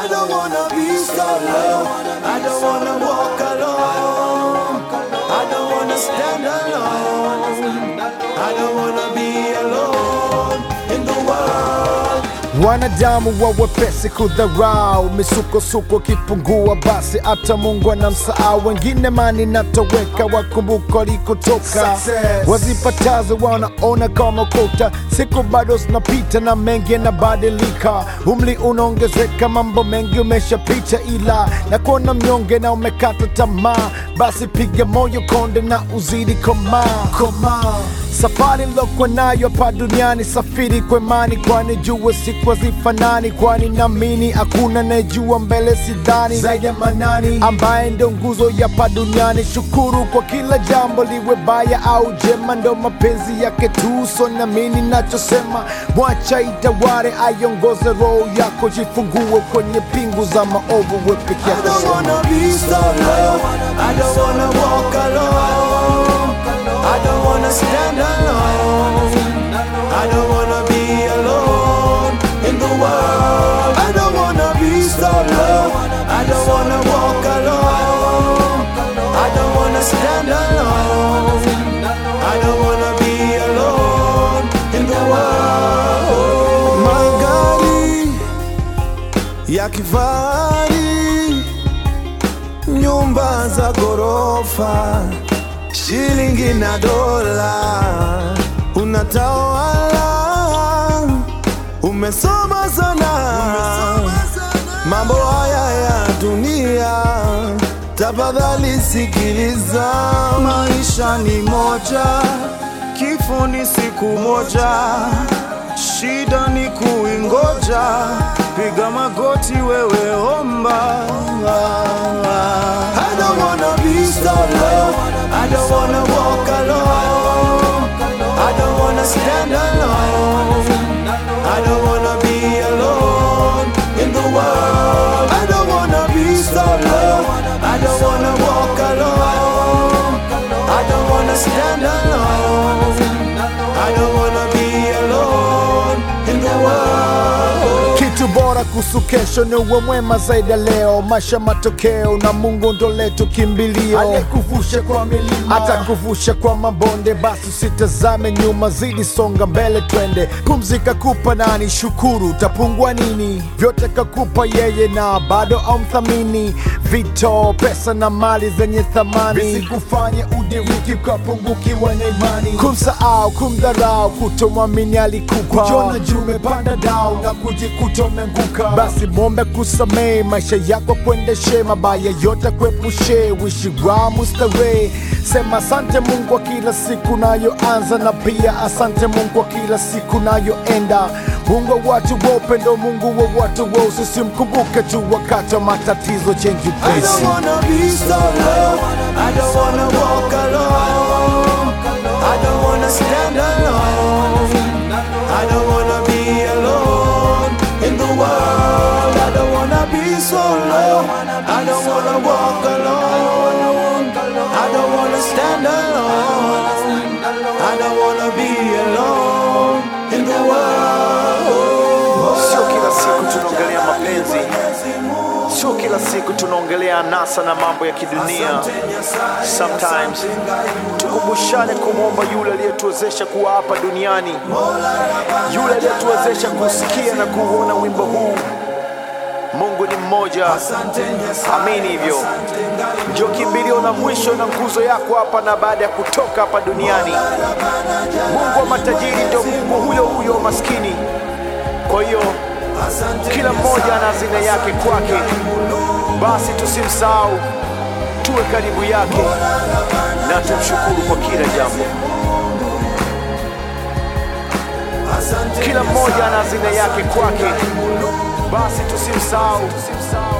I don't wanna be solo. I don't wanna walk alone. I don't wanna stand alone. I don't wanna be alone in the world. Wanadamu wa wepesi kudharau, misukosuko kipungua, basi hata Mungu anamsahau. Wengine mani natoweka, wakumbuka walikotoka. Success. Wazipatazo wanaona kama kota, siku bado zinapita na mengi yanabadilika. Umri unaongezeka, mambo mengi umeshapita, ila na kuona mnyonge na umekata tamaa, basi piga moyo konde na uzidi komaa komaa Safari nilokuwa nayo hapa duniani, safiri kwa imani, kwani jua siku hazifanani, kwani naamini hakuna anayejua mbele, sidhani zaidi ya Manani ambaye ndo nguzo ya hapa duniani. Shukuru kwa kila jambo, liwe baya au jema, ndo mapenzi yake tu, so naamini nachosema, mwacha itaware, aiongoze roho yako, jifungue kwenye pingu za maovu, we peke I yako. don't wanna be solo. I don't wanna walk alone. I don't wanna stand alone. I don't wanna be alone in the world. I don't wanna be solo. I don't wanna walk alone. I don't wanna stand alone. I don't wanna be alone in the world. Magari ya kifahari, nyumba za ghorofa, shilingi na dola, unatawala, umesoma sana, mambo haya ya dunia, tafadhali sikiliza, maisha ni moja, kifo ni siku moja, shida ni kuingoja, piga magoti wewe omba. I don't wanna be solo, I don't wanna walk alone, I don't wanna stand alone, I don't wanna be alone in the world. I don't wanna be solo, I don't wanna walk alone, I don't wanna stand alone, I don't wanna be alone in the world. Kitu bora kuhusu kesho ni uwe mwema zaidi ya leo. Maisha matokeo na Mungu ndo letu kimbilio, aliyekuvusha kwa milima atakuvusha kwa mabonde. Basi usitazame nyuma, zidi songa mbele, twende. Pumzika kupa nani, shukuru, utapungua nini? Vyote kakupa yeye na bado amthamini. Vito, pesa na mali zenye thamani visikufanye udiriki ukapungukiwa na imani, kumsahau, kumdharau, kutomwamini alikupa, kujiona juu umepanda dau na kujikuta umeanguka. Basi mwombe kusamehe, maisha yako kuendeshe, mabaya yote kuepushe, wishi wa mustarehe. Sema asante Mungu kwa kila siku nayoanza, na pia asante Mungu kwa kila siku nayoenda. Mungu wa watu wa upendo, Mungu wa watu wa usisi, mkumbuke tu wakati wa matatizo, change your I place. don't wanna be solo. I don't wanna walk alone. I don't wanna stand alone. I don't wanna be alone in the world. I don't wanna be solo. I don't wanna walk alone. I don't wanna stand alone. I don't wanna be alone in the world. Sio kila siku tunaongelea mapenzi, sio kila siku tunaongelea anasa na mambo ya kidunia. Sometimes tukumbushane kumwomba yule aliyetuwezesha kuwa hapa duniani, yule aliyetuwezesha kusikia na kuuona wimbo huu. Mungu ni mmoja, amini hivyo. Ndio kimbilio la mwisho na nguzo yako hapa na baada ya kutoka hapa duniani. Mungu wa matajiri ndio Mungu huyo huyo wa maskini. Kwa hiyo kila mmoja ana hazina yake kwake, basi tusimsahau, tuwe karibu yake na tumshukuru kwa kila jambo. Kila mmoja ana hazina yake kwake, basi tusimsahau,